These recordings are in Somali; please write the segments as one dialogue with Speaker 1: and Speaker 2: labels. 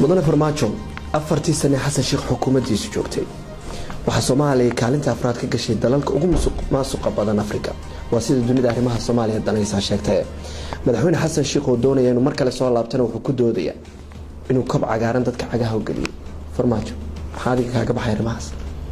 Speaker 1: mudane farmaajo afartii sane xasan sheekh xukuumaddiisu joogtay waxaa soomaaliya kaalinta afraad ka gashay dalalka ugu maasuqa badan afrika waa sida dunida arrimaha soomaaliya danaysaa sheegtae madaxweyne xasan sheekh oo doonaya inuu mar kale soo laabtana wuxuu ku doodaya inuu kob cagaaran dadka cagaha u geliyo farmaajo maxaa adiga kaaga baxay arrimahaas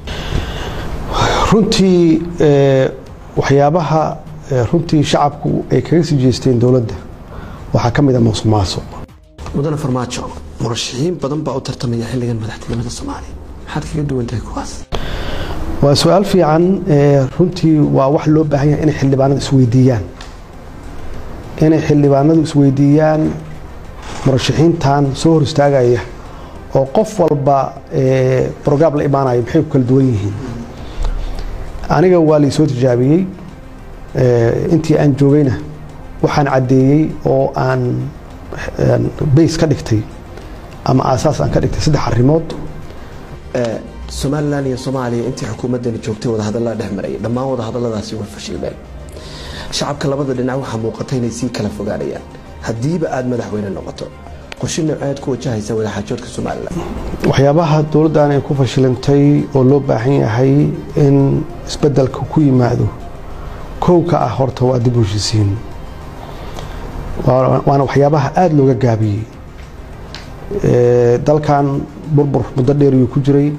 Speaker 2: runtii waxyaabaha runtii shacabku ay kaga sii jeesteen dowladda waxaa ka mid a musuq maasuq
Speaker 1: mudane farmaajo murashaxiin badan baa u tartamaya xilligan madaxtinimada soomaaliya maxaad kaga duwan tahay kuwaas
Speaker 2: waa su-aal fiican runtii waa wax loo baahan yahay inay xildhibaanadu isweydiiyaan inay xildhibaanadu isweydiiyaan murashaxiintan soo hor istaagaya oo qof walba brograam la imaanayo maxay ku kala duwan yihiin aniga waa laisoo tijaabiyey intii aan joogayna waxaan caddeeyey oo aan bays ka dhigtay ama aasaas aan ka dhigtay saddex arrimood
Speaker 1: somalilan iyo soomaaliya intii xukuumaddani joogtay wadahadallaa dhex marayay dhammaan wadahadalladaasi way fashilmeen shacabka labada dhinac waxaa muuqata inay sii kala fogaanayaan haddiiba aada madaxweyne noqoto qorshe nooceed ku wajahaysa wadaxaajoodka somalilan
Speaker 2: waxyaabaha dowladdan ay ku fashilantay oo loo baahan yahay in isbeddelka ku yimaado kow ka ah horta waa dib u heshisiin waana waxyaabaha aada looga gaabiyey dalkan burbur muddo dheer ayuu ku jiray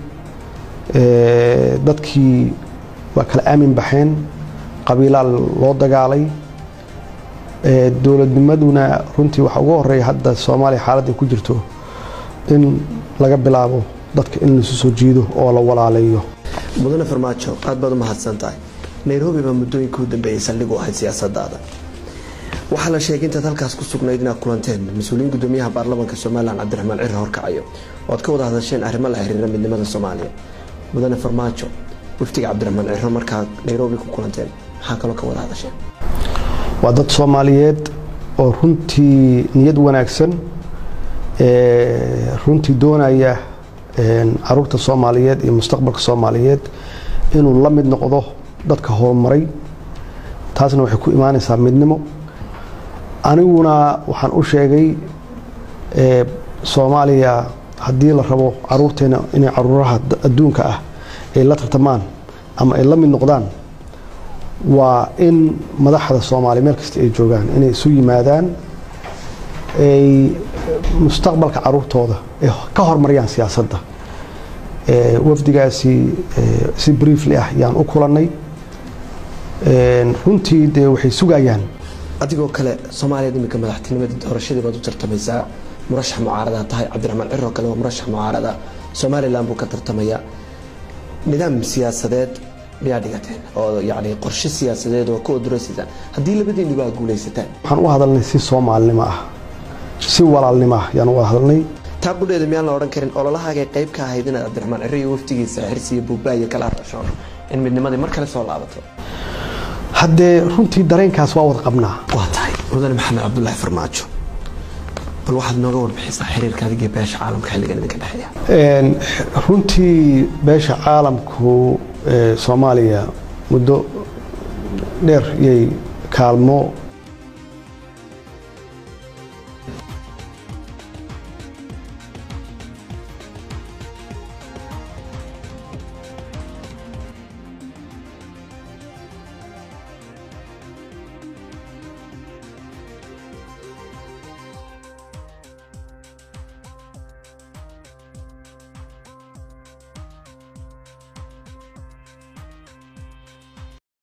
Speaker 2: dadkii waa kala aamin baxeen qabiilaa loo dagaalay dowladnimaduna runtii waxaa ugu horeeya hadda soomaaliya xaaladday ku jirto in laga bilaabo dadka in laisu soo jiido oo la walaaleeyo
Speaker 1: mudane farmaajo aad baad u mahadsan tahay nairobi baa muddooyinka u dambeeyey saldhig u ahayd siyaasadaada waxaa la sheegay intaad halkaas ku sugnayd inaad kulanteen mas-uuliyiin gudoomiyaha baarlamaanka somalilan cabdiraxmaan ciri horkacayo oo aad ka wada hadasheen arrimo la xiriira midnimada soomaaliya mudane farmaajo waftiga cabdiraxmaan ciro markaad nairobi ku kulanteen maxaa kaloo ka wada hadasheen
Speaker 2: waa dad soomaaliyeed oo runtii niyad wanaagsan runtii doonaya caruurta soomaaliyeed iyo mustaqbalka soomaaliyeed inuu la mid noqdo dadka horumaray taasna waxay ku imaanaysaa midnimo aniguna waxaan u sheegay soomaaliya haddii la rabo caruurteena inay caruuraha adduunka ah ay la tartamaan ama ay la mid noqdaan waa in madaxda soomaaliya meel kasta ay joogaan inay isu yimaadaan ay mustaqbalka caruurtooda ay ka horumariyaan siyaasadda wafdigaasi si briefly ah yaan u kulannay runtii dee waxay sugayaan
Speaker 1: adigoo kale soomaaliya iminka madaxtinimada doorashadii baad u tartamaysaa murashax mucaarada tahay cabdiraxmaan ciroo kale waa murashax mucaarada somalilan buu ka tartamaya nidaam siyaasadeed miyaa dhigateen oo yani qorshe siyaasadeed oo ka oduraysaysaan haddii labadiinuba aad guulaysataan
Speaker 2: waxaan u hadalnay si soomaalinimo ah si walaalnimo ah yaan u wada hadalnay
Speaker 1: taa qudheeda miyaan la odhan karin ololahaagay qayb ka ahayd inaad cabdiraxmaan ciro iyo waftigiisa xirsi iyo buubbaa iyo kala hadasho in midnimadii mar kale soo laabato
Speaker 2: haddee runtii dareenkaas waa wada qabnaa
Speaker 1: waa tahay mudane maxamed cabdulaahi farmaajo bal waxaad nooga warbixisaa xiriirka adiga iyo beesha caalamka xilligan idinka dhexeeya
Speaker 2: runtii beesha caalamku soomaaliya muddo dheer yay kaalmo